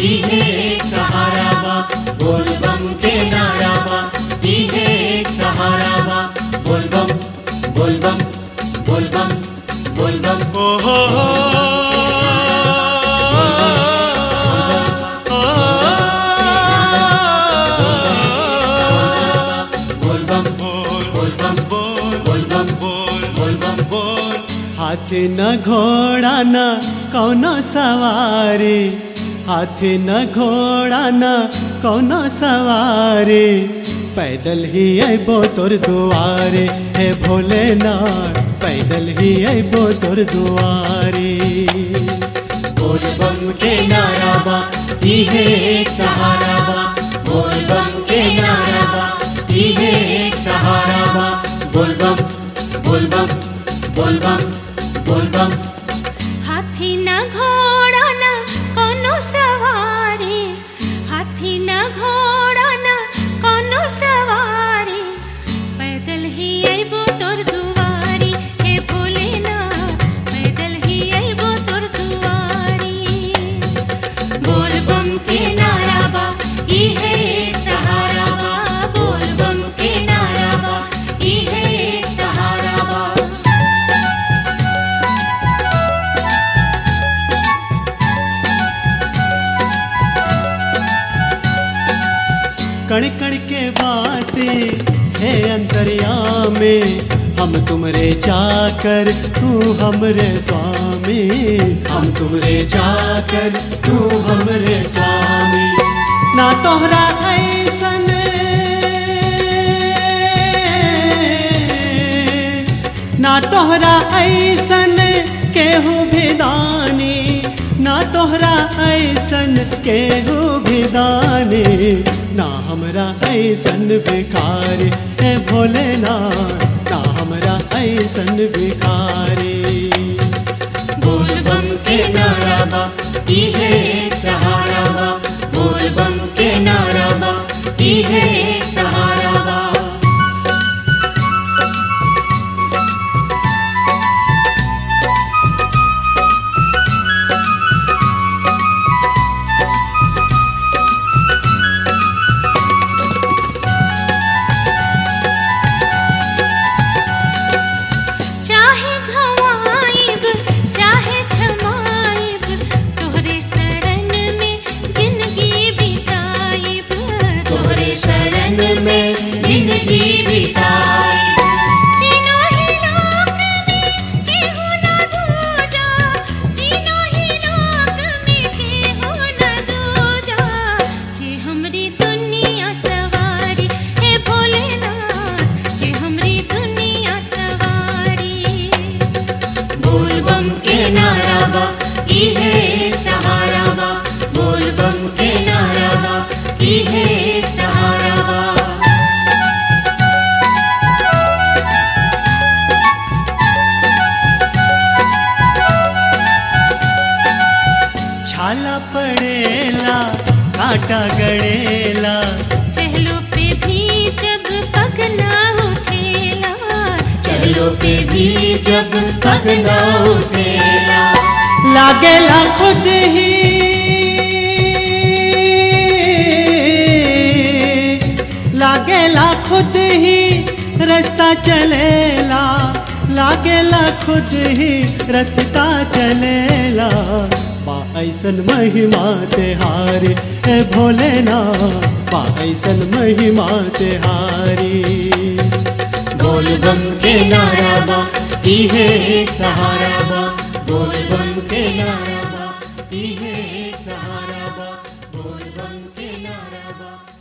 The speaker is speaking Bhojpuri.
इहे एक सहारा बा बोल बम के नारा बा इहे एक सहारा बा बोल बम बोल बम बोल बम बोल बम ओ हो हो बोल बम बोल बोल बम बोल बोल बम बोल बोल बम बोल हाथी न घोड़ा न कौनो सवारी हाथी न घोड़ा न कौनो सवारी पैदल ही अबो तोर दुआरे हे भोलेनाथ पैदल ही अबो तोर दुआरे बोल बम के नारा बा इहे एक सहारा बा बोल बम के नारा बा इहे एक सहारा बा बोल बम बोल बम बोल बम बोल बम हाथी न घोड़ा न कोनो सवारी हाथी न घोड़ा न कोनो सवारी पैदल ही अइबो तोर दुआरी हे भोलेनाथ पैदल ही अइबो तोर दुआरी बोल बम के नारा बा इहे एक सहारा बा बोल बम के नारा बा इहे एक सहारा बा कण कण के वासे है अंतरिया में हम तुमरे चाकर तू हमरे स्वामी हम तुमरे चाकर तू हमरे स्वामी ना तोहरा ऐसन ना तोहरा ऐसन केहू भी दानी ना तोहरा ऐसन केहू भी दानी ना हमरा ऐसन भिखारी है भोलेनाथ ना हमरा ऐसन भिखारी बोल बम के नारा बा इहे एक सहारा बा बोल बम के नारा बा इहे एक सहारा बा चाहे घवाइब चाहे छमाइब तोहरे शरण में जिंदगी बिताइब तोहरे शरण में जिंदगी बिताई तीनों ही लोक में केहू न दूजा तीनों ही लोक में केहू न दूजा जे हमरी दुनिया सवारी हे भोलेनाथ जे हमरी दुनिया सवारी बोल बम के नारा बा इहे एक सहारा बा बोल बम के नारा बा इहे एक सहारा बा छाला पड़ेला कांटा गड़ेला चहलो पे भी जब पग ना उठेला चलो पे भी जब पग ना उठेला लागेला खुद ही लागेला खुद ही रास्ता चलेला लागेला खुद ही रास्ता चलेला बा ऐसन महिमा तेहारी हे भोलेनाथ बा ऐसन महिमा तेहारी बोल बम के नारा बा इहे एक सहारा बा बोल बम के नारा बा इहे एक सहारा बा बोल बम के नारा बा